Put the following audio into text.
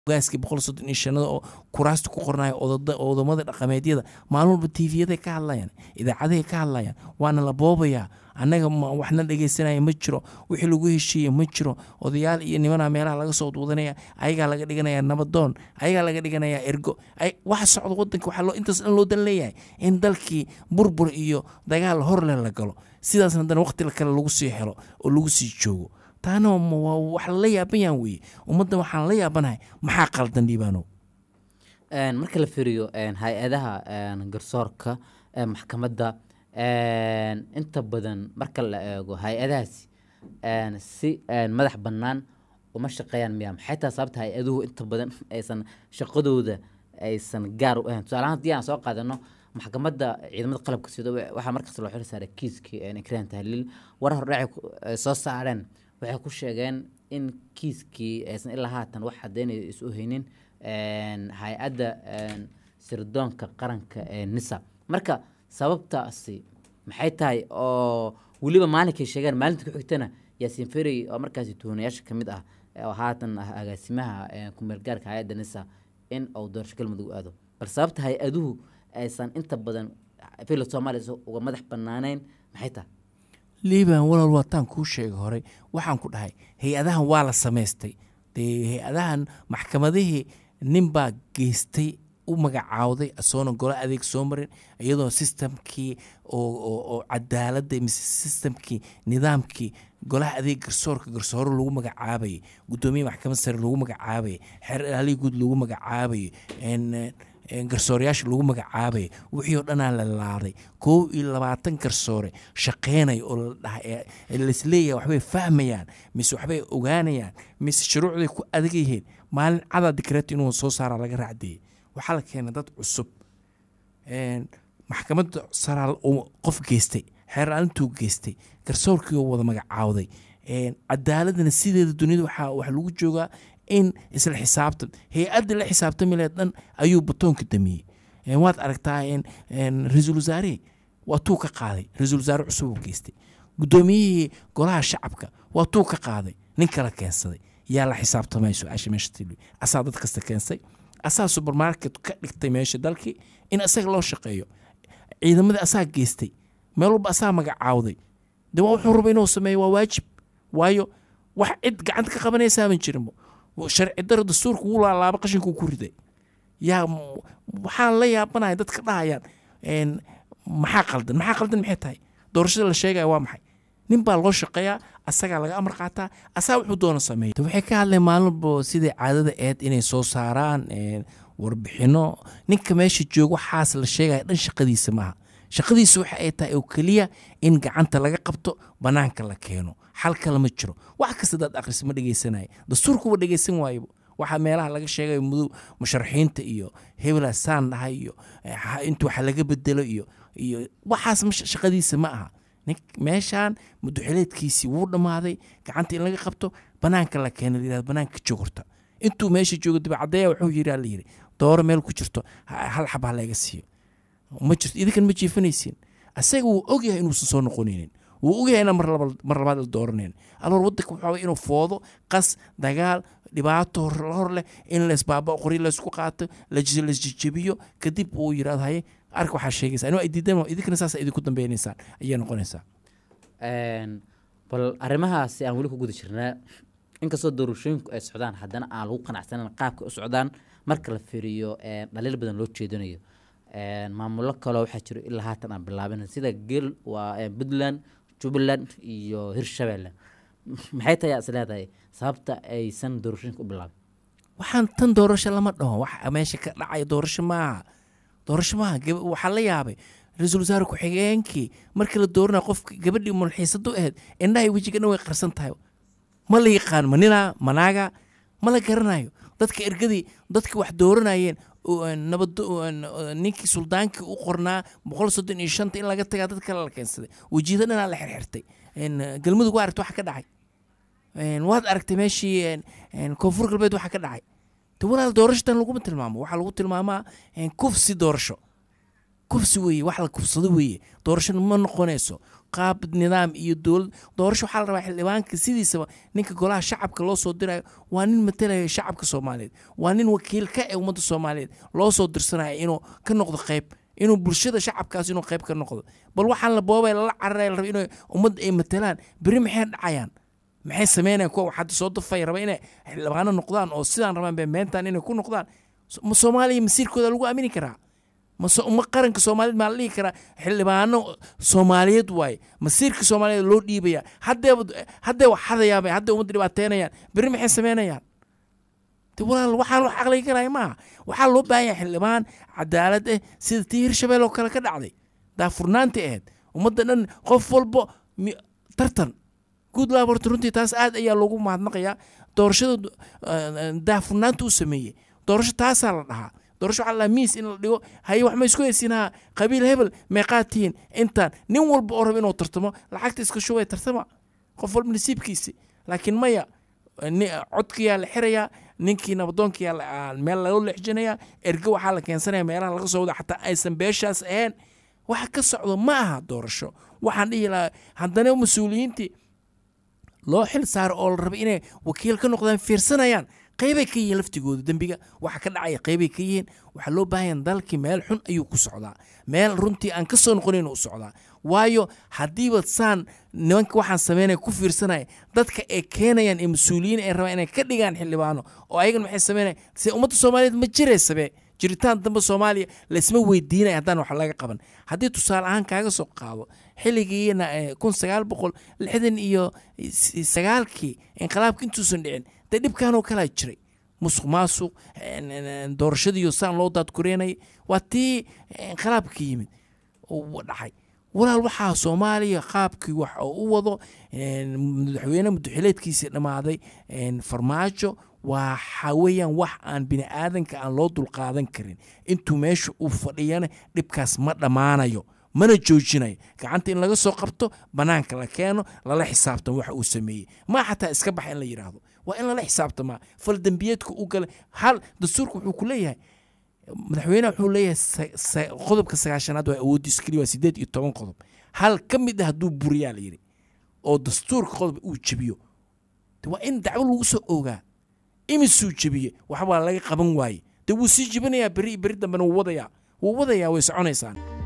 gaaskii boqol soddon iyo shanada oo kuraasta ku qornaya odamada dhaqameedyada maalin walba tvyaday ka hadlayaan idaacadahay ka hadlayaan waana la boobayaa annaga waxna dhegaysanaya ma jiro wixii lagu heshiiya ma jiro odayaal iyo nimana meelaha laga soo duudanaya ayagaa laga dhiganaya nabadoon ayagaa laga dhiganaya ergo waxa socda wadanka waxaa loo intaas dhan loo dan leeyahay in dalkii burbur iyo dagaal horleh la galo sidaasna haddana waqti kale lagu sii helo oo lagu sii joogo taana wax lala yaabanyan weeye ummadda waxaan la yaabanahay maxaa qaldan dhiibaanow marka la firiyo hay-adaha garsoorka maxkamadda inta badan marka la eego hay-adahaasi si madax bannaan uma shaqeeyaan miya maxay taha sababta hay-aduhu inta badan aysan shaqadooda aysan gaar u ahayn tusaalahaan haddii aan soo qaadano maxkamadda ciidamada qalabka sida waxaa markaas loo xil saaray kiiskii ikraan tahliil war hordhacay soo saareen waxay ku sheegeen in kiiskii aysan ilaa haatan wax cadeynayo isu haynin hay-adda sirdoonka qaranka ee nisa marka sababtaasi maxay tahay oo weliba maalinkay sheegeen maalinta ku xigtana yaasiin ferey oo markaasi tuhanayaasha ka mid ah oo haatan ah agaasimaha kumeelgaarka hay-adda nisa in uu doorasho galmudug aado bal sababta hay-aduhu aysan inta badan fila soomaaliya uga madax banaaneyn maxay tahay liban walaal waataan kuu sheegay horey waxaan ku dhahay hay-adahan waa la samaystay dee hay-adahan maxkamadihii ninbaa geystay u magacaawday asoona golo adeeg soo marin iyadoo sistamkii oo cadaaladda mise sistamkii nidaamkii golaha adeeg garsoorka garsooro lagu magacaabayay guddoomiye maxkamad sare lagu magacaabayay xeer ilaalihi guud lagu magacaabayay garsoorayaasha lagu magacaabaya wixii oo dhanaa la laaday koob iyo labaatan garsoore shaqeynaya oo la dhahay laisleeyahay waxbay fahmayaan mise waxbay ogaanayaan mise shuruucday ku adag yihiin maalin cadaa dikreet inuu soo saara laga raacdeeyey waxaa la keenay dad cusub maxkamadda saraa qof geystay xeeraalintuu geystay garsoorkii oo wada magacaawday cadaaladana sideeda duniyada waxaa wax lagu joogaa in isla xisaabtan hay-adda la xisaabtami laheed dhan ayuu batoonka damiyey waad aragtaa ra-iisul wasaarihii waa tuu ka qaaday ra-iisul wasaare cusub uu geystay guddoomiyihii golaha shacabka waa tuu ka qaaday nin kala keensaday yaa la xisaabtamay su-aasha meesha tili asaa dad kasta keensay asaa supermarket ka dhigtay meesha dalkii in isaga loo shaqeeyo ciidamadii asaa geystay meel walba asaa magacaawday de waa wuxuu raba inuu sameeyo waa waajib waayo wax cid gacanta ka qabanaysaama jirinbo sharci daro dastuurka wuu laalaaba qashinkuu ku riday yaa waxaan la yaabanahay dadka dhahayaan maxaa qaldan maxaa qaldan maxay tahay doorashada la sheegaya waa maxay nin baa loo shaqeeyaa asagaa laga amar qaataa asaa wuxuu doona sameeya waxay ka hadleen maalin walba sidai caadada eed inay soo saaraan warbixino ninka meesha joogo waxaas la sheegaya dhan shaqadiisa maaha shaqadiisa waxa ay tahay oo keliya in gacanta laga qabto banaanka la keeno xal kale ma jiro wax kasta daad akhris ma dhegeysanaya dastuurkuba dhegeysan waaybo waxaa meelaha laga sheegayo mudow musharaxiinta iyo hebela saan dhahay iyo inta waxa laga bedelo iyo iyo waxaas shaqadiisa ma aha meeshaan muduxileedkiisii wuu dhammaaday gacanta in laga qabto banaanka la keena layirahdo banaanka jogorta intuu meesha joogo dibacadaya wuxuu yiri la yiri dooro meel ku jirto hal xab ha laga siiyo ma jirto idinkan ma jiifanaysiin asaga wuu ogyahay inuusan soo noqonaynin wuu ogyahay inaan mar labaad la dooranayn aloor wadanka waxaa inuu foodo qas dagaal dhibaato hor leh in laisbaaba qori laysku qaato laisjejebiyo kadib uu yirahdo haye arka waxaa sheegaysaa inuu ay diidan idinkana saas idinku dambaynaysaan ayay noqonaysaa bal arrimahaasi aan weli ku guda jirnaa inkastoo doorashooyinku ay socdaan haddana aan lagu qanacsanan qaabka u socdaan marka la fiiriyo dhaliil badan loo jeedinayo maamulo kaloo waxaa jiro ilaa haatan aan bilaabin sida gel waa puntland jubbaland iyo hirshabelle maxay tahay is leedahay sababta aysan doorashooyinka u bilaabin waxaan tan doorasho lama dhaho wax meesha ka dhacaya doorasho maaha doorasho maaha waxaa la yaabay ra-iisul wasaare ku-xigeenkii markii la dooranaya qofka gabadhii mulxiisadu ahayd indhahay wejiga dhan way qarsan tahay ma la yaqaan ma ninaa manaaga ma la garanayo dadka ergadii dadkii wax dooranayeen nabad ninkii suldaankii u qornaa boqol soddon iyo shanta in laga tagaa dad kale la keensaday wejiyada dhanaa la xirxirtay galmudug waa aragtay waxa ka dhacay waad aragtay meeshii koonfur galbeed waxa ka dhacay de walaal doorashadan laguma tilmaamo waxaa lagu tilmaamaa kufsi doorasho kufsi weeye wax la kufsado weeye doorashona ma noqonayso qaab nidaam iyo dowlad doorasho waxaa la rabaa xildhibaanka sidiisaba ninka golaha shacabka loo soo dirayo waa nin matalaya shacabka soomaaliyeed waa nin wakiil ka ee ummadda soomaaliyeed loo soo dirsanaya inuu ka noqdo qayb inuu bulshada shacabkaas inuu qayb ka noqdo bal waxaan la boobay lala cararaya la raba inay ummadda ay matalaan berri maxay dhacayaan maxay sameynayaan kuwa hadda soo dafay raba inay xildhibaano noqdaan oo sidaan rabaan bay meentaan inay ku noqdaan ma soomaaliya masiirkooda lagu aamini karaa ma qaranka soomaaliyeed maa la dhihi karaa xildhibaano soomaaliyeed waaye masiirka soomaaliyeed loo dhiibaya haddee haddee wax hadayaaba haddee ummadda dhibaateynayaan berri maxay sameynayaan de walaal waxaan wax aqligi karaya maaha waxaa loo baahan yahay xildhibaan cadaalad ah sida tii hirshabelle oo kale ka dhacday daafurnaantii ahayd ummadda dhan qof walbo tartan guud laab horta runtii taas aad ayaa loogu mahadnaqayaa doorashada daafurnaanta u sameeyey doorasho taasaa la dhahaa doorasho waxaa la miis in la dhigo haye wax ma isku haysiinaha qabiil hebel meeqaad tihiin intaan nin walba oo raba inuu tartamo lacagta iska shubay tartama qof walba nasiibkiisi laakiin maya codkiyaa la xirayaa ninkii nabadoonkiyaa meel laga leexjinayaa erge waxaa la keensanaya meelaha laga soo wada xataa aysan beeshaas ahayn waxa ka socdo ma aha doorasho waxaan dhihi lahaa haddana mas-uuliyiintii loo xil saaro oo la raba inay wakiil ka noqdaan fiirsanayaan qaybay ka yihiin laftigooda dembiga waxa ka dhacaya qaybay ka yihiin waxaa loo baahan dalkii meel xun ayuu ku socdaa meel runtii aan ka soo noqonayn u socdaa waayo haddiiba saan nimanka waxaan sameynaya ku fiirsanaya dadka ay keenayaan ee mas-uuliyiin ay rabaan inay ka dhigaan xildhibaano oo ayagan maxay sameynaya se ummadda soomaaliyeed ma jiraysabe jiritaan dambe soomaaliya laysma weydiinaya haddaan wax laga qaban haddii tusaale ahaan kaaga soo qaado xilligiina kun sagaal boqol lixdan iyo sagaalkii inqilaabka intuusan dhicin dee dhibkanoo kalaa jiray musuq maasuq doorashadiiyo saan loo daadkureynayay waa tii inqilaabka yimid dhacay walaal waxaa soomaaliya qaabkii wax oo u wado madaxweyne mudaxileedkiisii dhammaaday farmaajo waxa weeyaan wax aan bini aadanka aan loo dulqaadan karin intuu meesha uu fadhiyana dhibkaas ma dhammaanayo mana joojinayo gacanta in laga soo qabto bannaanka la keeno lala xisaabtamo waxa uu sameeyey ma xataa iska baxa in la yidhaahdo waa in lala xisaabtamaa fal dembiyeedka u galay hal dastuurka wuxuu ku leeyahay madaxweyneha wuxuu leeyahay qodobka sagaashanaad waa awooddiis keliya waa sideed iyo toban qodob hal ka mid ah hadduu buriyaa la yidhi oo dastuurka qodob uu jebiyo waa in dacwo lagu soo ogaa imisuu jebiye waxbaa laga qaban waaye dee wuu sii jebinayaa beri beri dambena wuu wadayaa wuu wadayaa way soconaysaan